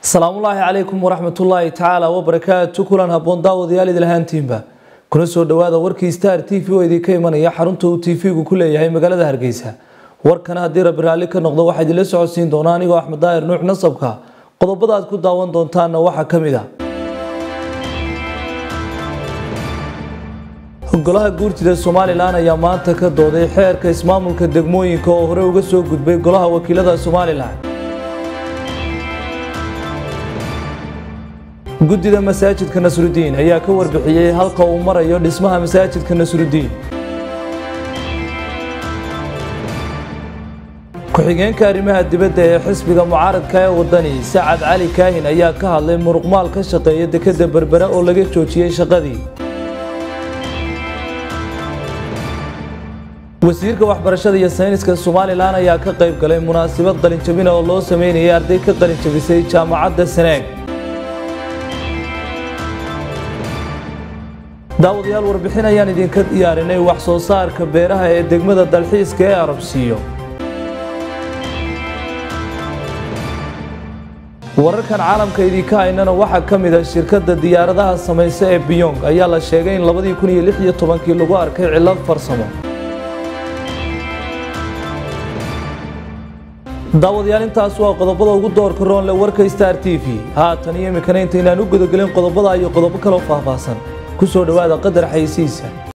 asalaamullaahi calaykum waraxmatullaahi tacaala wabarakaatu kulan haboon daawadayaal idilhaantiinba kuna soo dhowaada warkii star t v oo idinka imanaya xarunta uu t v-gu ku leeyahay magaalada hargeysa warkana haddii rabbi raalli ka noqdo waxaa idinla socodsiin doona anigoo axmed daahir nuux nasabka qodobada aad ku daawan doontaanna waxaa ka mid a golaha guurtida somalilan ayaa maanta ka dooday xeerka ismaamulka degmooyinka oo hore uga soo gudbay golaha wakiilada somalilan guddida masaajidka nasrudiin ayaa ka warbixiyey halka uu marayo dhismaha masaajidka nasrudiin ku-xigeenka arrimaha dibadda ee xisbiga mucaaradka ee wadani sacad cali kaahin ayaa ka hadlay muruqmaal ka shaqeeya dekeda berbera oo laga joojiyey shaqadii wasiirka waxbarashada iyo sayniska somalilan ayaa ka qayb galay munaasabad qalinjabina oo loo sameynayay arday ka qalinjabisay jaamacadda saneeg daawadayaal warbixin ayaan idinka diyaarinay wax soo saarka beeraha ee degmada dalxiiska ee arabsiiyo wararkan caalamka idinka haynana waxaa ka mid a shirkadda diyaaradaha samaysa ee biyong ayaa la sheegay in labadii kun iyo lix iyo tobankii lagu arkay cillad farsamo daawadayaal intaas waa qodobada ugu doorka roonle warka star t v haatan iyo imikana intaynaan u gudagelin qodobada iyo qodobo kaloo faahfaahsan ku soo dhowaada qadar xaysiisa